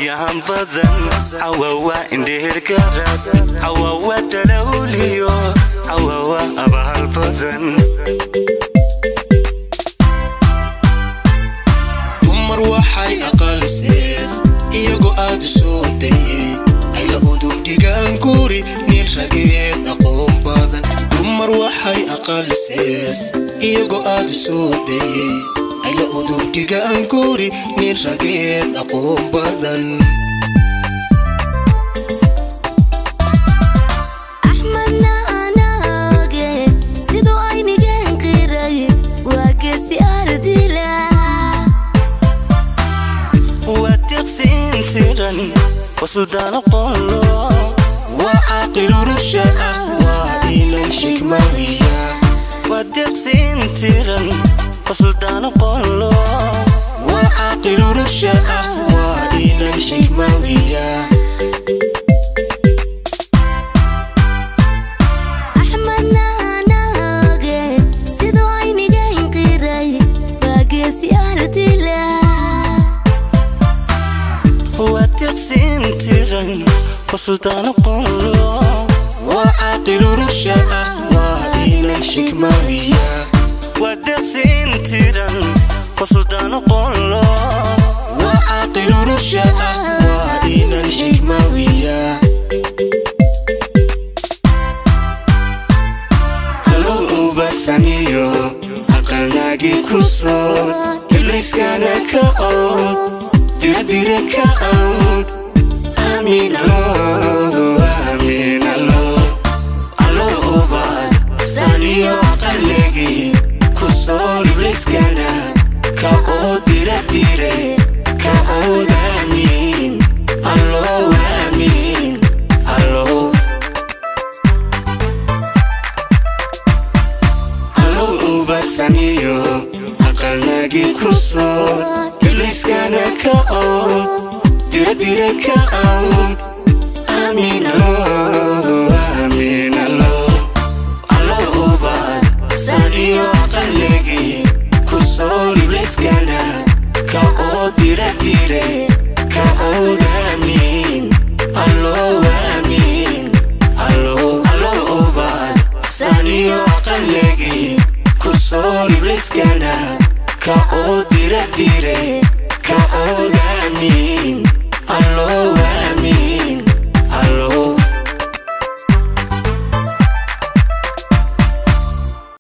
ayaan badan cawawa indhehergarad cawawa dalawliyo cawawa abaal badan dumar waxay aqalsees iyagoo aad u soo dayey ayla udub dhigaan guri nin rageed aqoon badan dumar waxay aqalsees iyagoo aad u soo dayey ayla udub dhigaan guri nin rageed aqoon badan axmadna anaage siduu aynigan qiray waa geesi ardila waa tiqsiin tiran wasudaano qollo waa caaqilu rusha ah waa inan xikmawiya waa tiqsiin tiran wasudaano qollo waa caaqilu rusha ah waa inan xikmawiya axmadna anaage siduu aynigan qiray waa geesi ardila waa tiqsiin tiran wasudaano qollo waa caaqilu rusha ah waa inan xikmawiya waa tiqsiin tiran wasudaano qollo waa caaqilu rusha ah waa inan xikmawiya hallow ubasaniyo aqalnaagi ku soo ibliskana ka ood diradira ka awd amiin allo amiin allo allo ubad saniyo aqalnagi ku soo ibliskana ka ood diradire ka ood amiin allo amiin allo allow ubasaniyo aqalnaagi ku soo ibliskana ka ood diradira ka awd amiin allo amiin allo allo ubad saniyo aqalnagi ku soo ibliskana ka ood diradire ka ood amiin allo amiin allo allo ubad saniyo aqalnagi ku soo ibliskana ka oo diradire